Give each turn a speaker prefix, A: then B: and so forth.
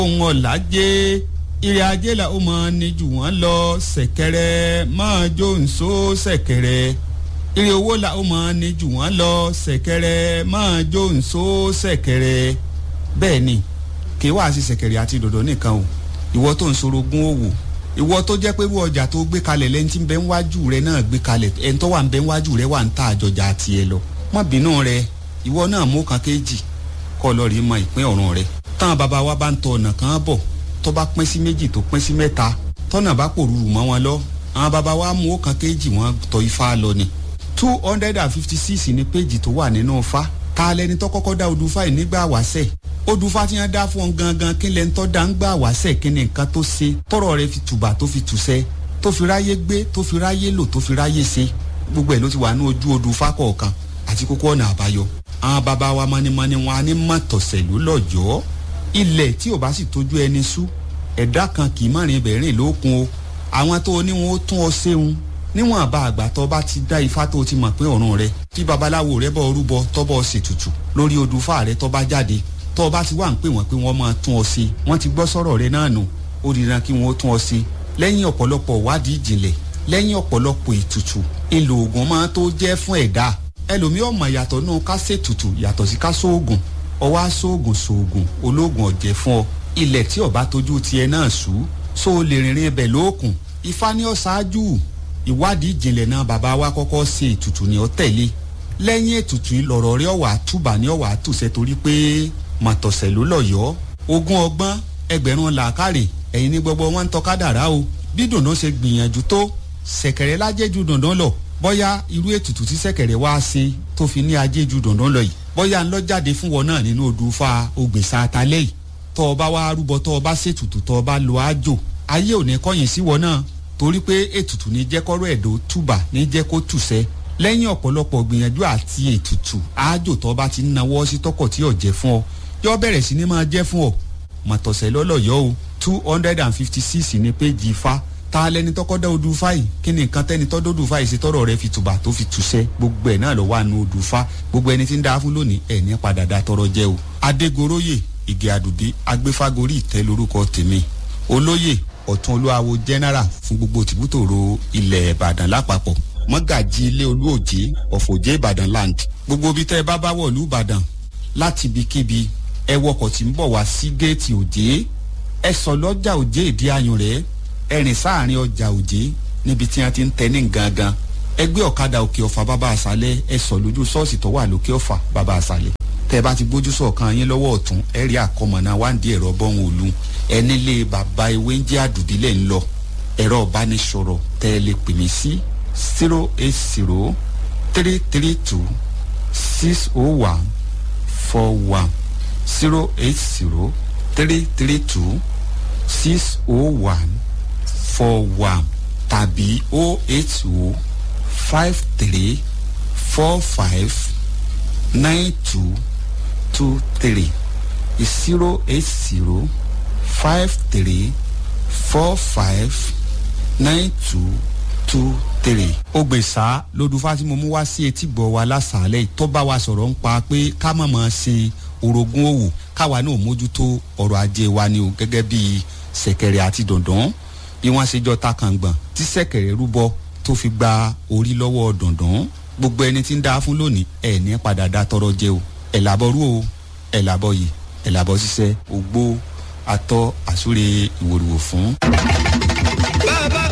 A: ohun ọ̀làjẹ́ ìrìn ajé la ó mọ ní jù wọ́n lọ ṣẹ̀kẹ̀rẹ̀ máa jó nsó ṣẹ̀kẹ̀rẹ̀ ìrìn owó la ó mọ ní jù wọ́n lọ ṣẹ̀kẹ̀rẹ̀ máa jó nsó ṣẹ̀kẹ̀rẹ̀ bẹ́ẹ̀ ni kì í wá sí ṣẹ̀kẹ̀rẹ̀ àti dòdò nìkan o ìwọ tó ń sorogún òwò ìwọ tó jẹ́ pé irú ọjà tó gbé kalẹ̀ lẹ́ni tí ń bẹ ń wájú rẹ náà gbé kalẹ̀ ẹni tó wà ń bẹ ń wájú rẹ wà ń ta àjọjà àti ẹ lọ má bínú rẹ ìwọ náà mú kan kéjì kọ́ lọ rí mọ ìpín ọ̀run rẹ táwọn bàbá wa bá ń tọ ọ̀nà kan bọ̀ tó bá pín sí méjì tó pín sí mẹ́ta tọ́nà bá pòrúurú mọ́ wọn lọ àwọn bàbá wa mú kan kéjì wọn tọ ifá lọ ni two hundred and fifty six ní péjì tó wà nínú ifá ta lẹni tó kọ́kọ́ dá odùfá yìí nígbà wáṣẹ̀ odùfá tí wọ́n dá fún ọ gangan kí lẹni tó dá ń gbà wáṣẹ̀ kí ni nǹkan tó ṣe tọrọ rẹ fi tùbà tó fi tùṣẹ tó fi ráyé gbé tó fi ráyé lò tó fi ráyé ṣe gbogbo ẹ̀ ló ti wà ní ojú odùfá kọ̀ọ̀kan àti kókó ọ̀nà àbáyọ àwọn bàbá wa mọ́nímọ́ní wọn á ní mọ̀tọ̀sẹ̀lú lọ́jọ́ ilẹ̀ tí ò bá sì tójú ẹni sú ẹ̀dá kan kì í mọ̀rin bẹ̀rìn lókun o àwọn tó ní wọn ó tún ọ ṣeun níwọ̀n àbá àgbà tó bá ti dá ifá tó ti mọ̀ pé ọ̀run rẹ tí babaláwo rẹ bọ́ rúbọ tọ́bọ̀ ṣètùtù lórí odùfá rẹ tó bá jáde tó bá ti wà ń pè wọ́n pé wọ́n máa tún ọ ṣe wọ́n ti gbọ́ sọ̀rọ̀ rẹ náà nù ó dìran kí wọ́n ó tún ọ ṣe lẹ́yìn ọ̀pọ̀lọpọ̀ wádìí ìjìnlẹ̀ lẹ́yìn ọ̀pọ̀lọpọ̀ ètùtù èlò ògùn máa tó jẹ́ fún ẹ̀dá ẹlòmíì ọmọ yàtọ̀ náà ká ṣètùtù yàtọ̀ sí ká sóògùn ọwọ́ aṣóògùn sóògùn olóògùn ọ̀jẹ̀ fún ọ ilẹ̀ tí ọba tójú tiẹ̀ náà sú so lè rìnrìn ẹbẹ̀ lóòkùn ifá ní ọ̀ṣáájú ìwádìí ìjìnlẹ̀ náà bàbá wa kọ́kọ́ ṣe ètùtù ní ọ tẹ̀lé lẹ́yìn ètùtù ìlọ̀rọ̀ rí ọ̀wà túbà ní ọ̀wà tùṣẹ́ torí pé màtọ̀sẹ̀ ló lọ̀yọ́ ogún ọgbọ́n ẹgbẹ̀rún làákàrè ẹ̀yin ní gbogbo wọn ń tọ́ka dàrá o bí dùndún ṣe gbìyànjú tó ṣẹ̀kẹ̀rẹ̀ lájẹ́jú dùndún lọ bóyá irú ètùtù tí ṣẹ̀kẹ̀rẹ̀ wá ṣe tó fi ní ajéjú dùndún lọ yìí bóyá ń lọ jáde fún wọn náà nínú odù fa ògbèsà àtàlẹ́ yìí tọ́ ọ bá wá rúbọ tọ́ ọ bá ṣètùtù tọ́ ọ bá lo àjò ayé ò ní kọ́yìn sí wọn náà torí pé ètùtù ní jẹ́ kọ́rọ́ ẹ̀dọ́ túbà ní jẹ́ kó tùṣẹ́ lẹ́yìn ọ̀pọ̀lọpọ̀ gbìyànjú àti ètùtù àjò tọ́ bá ti ń nawọ́ sí tọkọ̀ tí ò jẹ́ fún ọ yọ bẹ̀rẹ̀ sí ni máa jẹ́ fún ọ mọ̀tọ̀sẹ̀ lọ́lọ́yọ́ o two hundred and fifty six ní péjì ifá ta lẹni tọkọ dá odù fáyì kí ni nǹkan tẹni tọdọ odù fáyì ṣe tọrọ rẹ fi tùbà tó fi tùṣẹ gbogbo ẹ náà lọ wà nù odù fá gbogbo ẹni tí ń dá fún lónìí ẹ ní padà dá tọrọ jẹ o. adégoróyè ìgè àdùbí agbéfágorí ìtẹ́ lórúkọ tèmi olóyè ọ̀tún olúwawo general fún gbogbo tìbútòrò ilẹ̀ ìbàdàn lápapọ̀ mọ́gàjì ilé olúòjé ọ̀fọ̀jẹ́ ìbàdàn land gbogbo ibi tẹ́ ẹ bá bá wọ̀lú ìbàdàn láti ibikíbi ẹ wọkọ̀ tí ń bọ̀ wá sí géètì òjé ẹ sọ lọ́jà òjé ìdí ayùn rẹ̀ ẹrìn sáàrin ọjà òjé níbi tí wọn ti ń tẹ ní gangan ẹgbẹ́ ọ̀kadà òkè ọ̀fà bàbá àṣálẹ̀ ẹ sọ lójú ṣọ́ọ̀ṣì tó wà lókè ọ̀fà bàbá àṣálẹ̀ tẹ bá ti gbójú sọ̀kan yín lọ́wọ́ ọ̀tún ẹ rí àkọmọ̀nà wáǹdí ẹ̀rọ bọ́hùn òlu ẹni lé bàbá ewé ń jẹ́ àdùdílẹ̀ ń lọ ẹ̀rọ ìbánisọ̀rọ̀ tẹ ẹ lè pè mí sí zero eight zero three three two six oh one four one zero eight zero three three two six oh one four one tàbí o eight o five three four five nine two two three zero eight zero five three four five nine two two three. ó gbèsà lódùfá tí mo mú wá sí etí gbọ́ wa lásàálẹ̀ tó bá wa sọ̀rọ̀ ń pa pé ká mọ̀ mọ́ ṣe orogún òwò káwa náà mójútó ọrọ̀ ajé wa ni o gẹ́gẹ́ bíi ṣẹ̀kẹ̀rẹ̀ àti dọ̀ndọ̀n bí wọ́n ṣe jọ ta kàngbọ̀n tí sẹ̀kẹ̀rẹ̀ rúbọ tó fi gba orí lọ́wọ́ dọ̀ndọ̀n gbogbo ẹni tí ń dá fún lónìí ẹ̀ ní padà dá tọrọ jẹ o ẹ̀ làbọ̀ rú o ẹ̀ làbọ̀ yìí ẹ̀ làbọ̀ ṣiṣẹ́ ògbó atọ́ àsúre ìwòrìwò fún.
B: bàbá